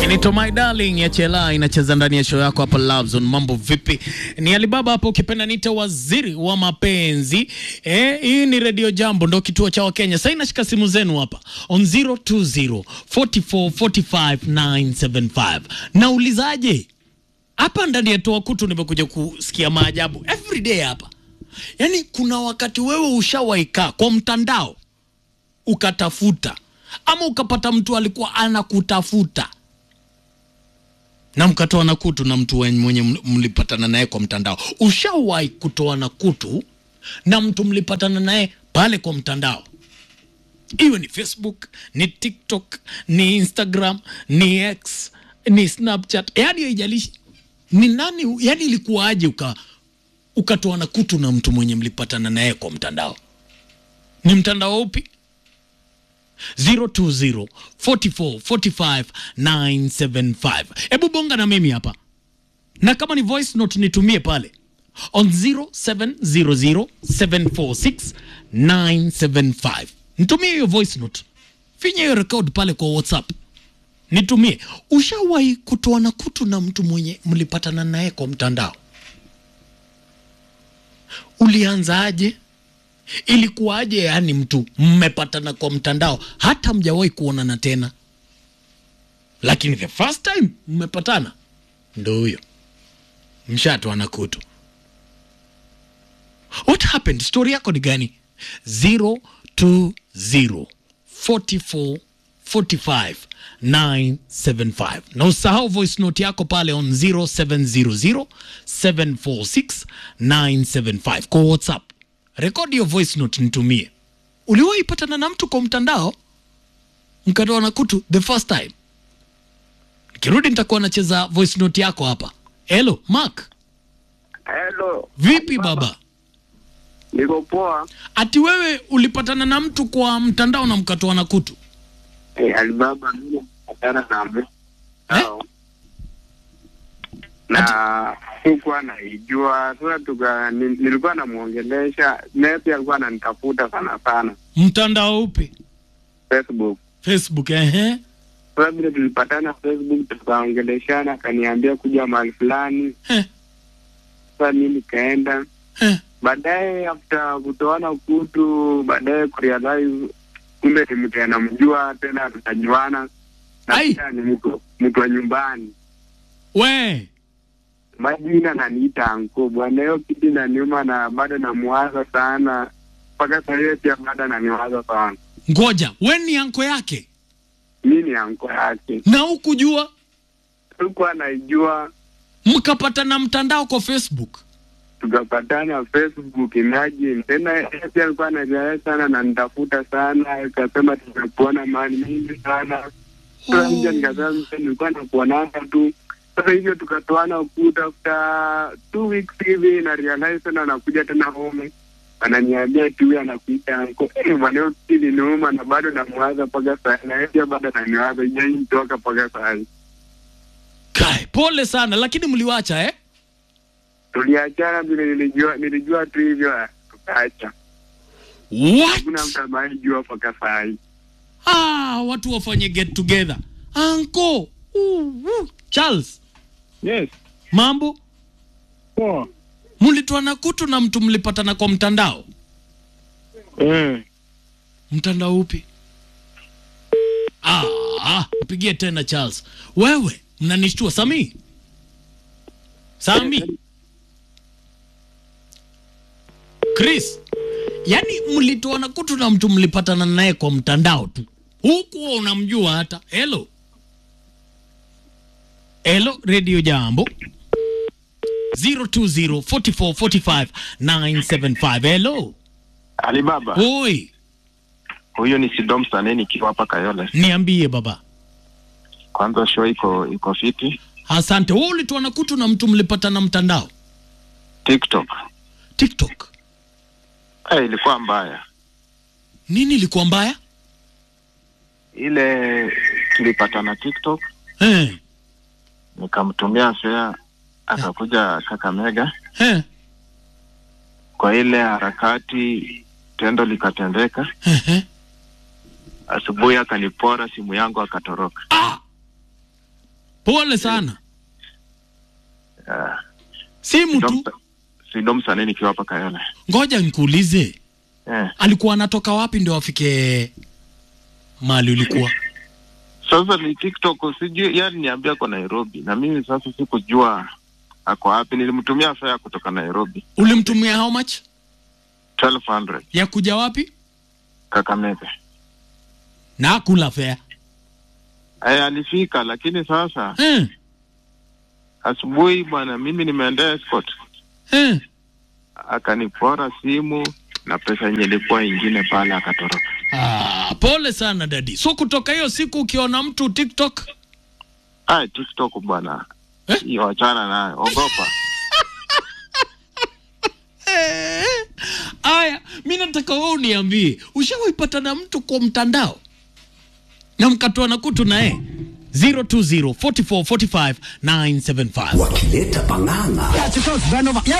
Inaitwa My Darling ya Chela inacheza ndani ya show yako hapa Love Zone. Mambo vipi? Ni Alibaba hapo, ukipenda niite waziri wa mapenzi. Eh, hii ni Radio Jambo ndo kituo cha Wakenya. Sasa inashika simu zenu hapa on 020 44 45 975. Naulizaje? Hapa ndani ya Toa Kutu nimekuja kusikia maajabu every day hapa. Yaani kuna wakati wewe ushawaikaa kwa mtandao ukatafuta ama ukapata mtu alikuwa anakutafuta na mkatoa na kutu na mtu wen- mwenye ml- mlipatana naye kwa mtandao. Ushawahi kutoa na kutu na mtu mlipatana naye pale kwa mtandao, iwe ni Facebook, ni TikTok, ni Instagram, ni X, ni Snapchat, yaani haijalishi ni nani, yaani ilikuwaje uka ukatoa na kutu na mtu mwenye mlipatana naye kwa mtandao? Ni mtandao upi? 020 44 45 975. Hebu bonga na mimi hapa, na kama ni voice note nitumie pale on 0700 746 975. Nitumie hiyo voice note, finya hiyo record pale kwa WhatsApp nitumie. Ushawahi kutoa na kutu na mtu mwenye mlipatana naye kwa mtandao? Ulianzaje? ilikuwaje? Yani mtu mmepatana kwa mtandao, hata mjawahi kuonana tena, lakini the first time mmepatana ndo huyo mshatoana kutu. What happened? Story yako ni gani? 020 44 45 975 na usahau voice note yako pale on 0700 746 975 kwa WhatsApp. Rekodi hiyo voice note nitumie. Uliwahi patana na mtu kwa mtandao mkatoa na kutu the first time? Nikirudi nitakuwa nacheza voice note yako hapa. Hello Mark, Hello. vipi baba? Niko poa. Ati wewe ulipatana na mtu kwa mtandao na mkatoa na kutu? Eh, Alibaba mimi napatana na mtu. Sawa. Na sikuwa naijua. Sasa tuka ni- nilikuwa namuongelesha, naye pia alikuwa ananitafuta sana sana Mtandao upi? Facebook. Facebook, ehe. Sasa vile tulipatana Facebook tukaongeleshana, akaniambia kuja mahali fulani. Eh, Sasa mimi nikaenda. eh. Baadaye after kutoana kutu, baadaye kurealize kumbe ni mtu anamjua tena, tutajuana na Ai. pia ni mtu mtu wa nyumbani. We, Majina naniita anko bwana, hiyo kitu inaniuma na bado namuwaza sana mpaka saa hiyo, pia bado naniwaza sana. ngoja, we ni anko yake Mi ni anko yake, na hukujua, sikuwa naijua. mkapatana mtandao kwa Facebook. Tukapatana Facebook, imagine tena. Yeye pia alikuwa anaendelea sana na nitafuta sana, akasema tumekuona mahali mingi sana Sasa mja nikasema mimi nilikuwa nakuonanga tu. Sasa hivyo tukatoana ukuta after two weeks hivi na realize tena anakuja tena home. Ananiambia tu huyu anakuita anko. Eh, bwana hiyo kitu iliniuma na bado namwaza mpaka saa na yeye pia bado ananiwaza ijai mtoka mpaka saa hii. Kai, pole sana, lakini mliwacha eh? Tuliachana vile nilijua nilijua tu hivyo ah, tukaacha. Hakuna What? mtu ambaye jua mpaka saa hii. Ah, watu wafanye get together. Anko, uh, uh. Charles, Yes. mambo? Poa. Mlitoa na kutu na mtu mlipatana kwa mtandao? Eh. Mtandao upi? Ah, ah, mpigie tena Charles. Wewe mnanishtua Sami. Sami. Chris. Yaani mlitoa na kutu na mtu mlipatana naye kwa mtandao tu. Huku unamjua hata. Hello. Hello, Radio Jambo. 020 44 45 975. Hello. Alibaba, Oi, huyo ni Sidom Sane nikiwa hapa Kayole. niambie baba. Kwanza show iko iko fiti. Asante. Wewe ulitoa na kutu na mtu mlipatana mtandao TikTok TikTok, eh, ilikuwa mbaya nini ilikuwa mbaya? ile. Tulipatana TikTok, Eh, nikamtumia fare, akakuja Kakamega. eh, Kwa ile harakati tendo likatendeka, eh, eh. asubuhi akanipora simu yangu akatoroka. Ah! Pole sana. Ah, Simu tu. Sido msanii nikiwa hapa Kayole. Ngoja nikuulize, Eh. alikuwa anatoka wapi ndio afike mahali ulikuwa? Sasa ni TikTok sijui, yani niambia kwa Nairobi, na mimi sasa sikujua ako wapi. Nilimtumia fare kutoka Nairobi Ulimtumia how much 1200 ya kuja wapi Kakamega. na akula fare? Aya, alifika lakini sasa Eh, asubuhi bwana, mimi nimeendea escort, eh. akanipora simu na pesa yenye ilikuwa ingine pale, akatoroka. Ah, pole sana dadi. So kutoka hiyo siku ukiona mtu TikTok Ay, TikTok bwana, Eh? hiyo achana nayo, ogopa. Eh, Aya, mi nataka wewe uniambie, ushawaipata na mtu kwa mtandao na mkatoa na kutu naye 020 44 45 975 wakileta pang'ang'a